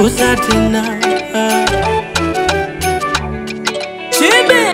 gusa tena Chibe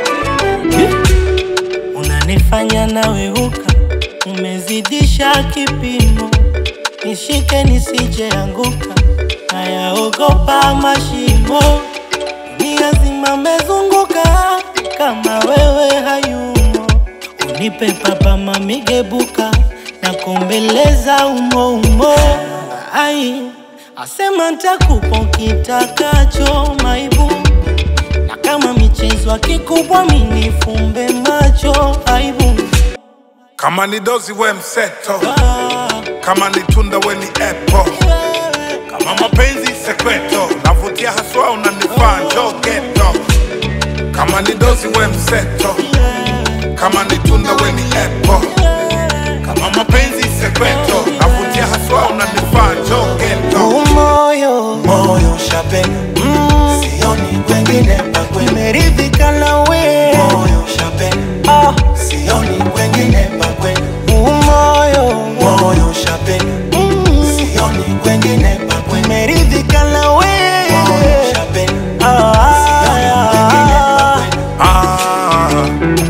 Unanifanya naweuka, umezidisha kipimo, nishike nisije anguka, nayaogopa mashimo, dunia zima mezunguka, kama wewe hayumo, unipe papa mamigebuka, na kumbeleza umo umo, ai asema ntakupa kitakacho maibu na kama michezo kikubwa minifumbe macho aibu Kama ni dozi we mseto, Ah, kama ni tunda we ni apple, kama mapenzi sekreto, navutia haswa unanifaa njoo geto. Kama ni dozi we mseto, kama ni tunda we ni apple, kama mapenzi sekreto, navutia haswa unanifaa njoo geto. moyo moyo shapena sioni kwengine pakwe meridhika nawe moyo shapena Ah, sioni kwengine pakwe moyo moyo shapena sioni kwengine pakwe meridhika nawe moyo shapena Ah, sioni kwengine pakwe Ah,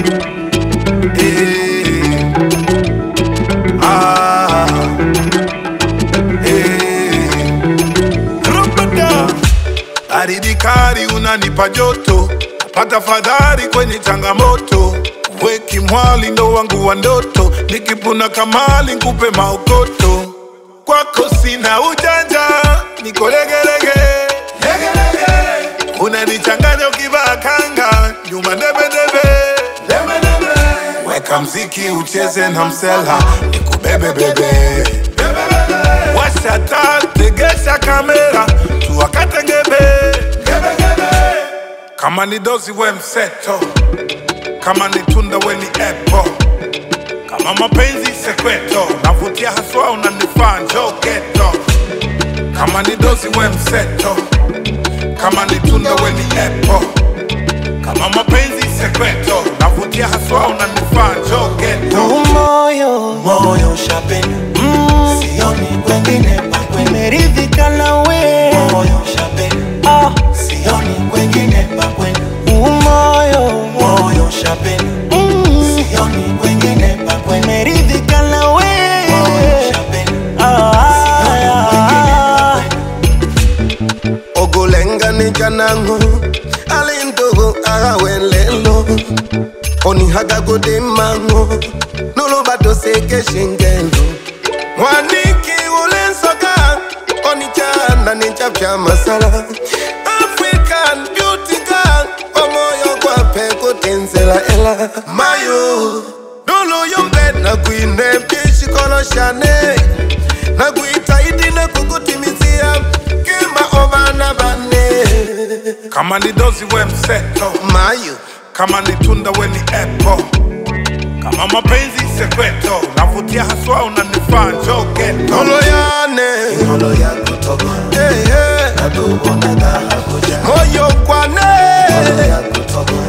eh, ah, eh. Rupata. Baridi kali unanipa joto, napata fadhari kwenye changamoto. Weki mwali ndo wangu wa ndoto, nikipuna kamali nkupe maokoto. Kwako sina ujanja, niko legelege legelege. Unanichanganya ukivaa kanga, nyuma debedebe debedebe. Weka mziki ucheze na msela, nikubebe bebe Washa taa, tegesha kamera, tuwakate ngebe Kama ni dozi we mseto, kama ni tunda we ni apple, kama mapenzi sekreto, navutia haswa unanifaa njoo geto. Kama ni dozi we mseto, kama ni tunda we ni apple, kama mapenzi sekreto, navutia haswa unanifaa njoo geto. moyo moyo shapena sioni kwengine pakwe meridhika nawe moyo shapena Ah, sioni kwengine pakwe moyo moyo shapena sioni kwengine pakwe meridhika nawe moyo shapena Ah, ogolengani janango alintogo agawelelo onihagagode mango nolobato seke shingendo mwaniki ulensoka onichana ninchapya masala african beauty girl omoyo kwape kutenzela ela mayo noloyombed nakwine pishikoloshane nakuitaidi nakukutimizia kima ovana vane Kama ni dozi we mseto, mayo kama ni tunda we ni apple, kama mapenzi sekreto, navutia haswa unanifaa njoo geto. oloyane ngolo ya kutoka eh, eh, natubona dhahabu ja moyo kwane ngolo ya kutoka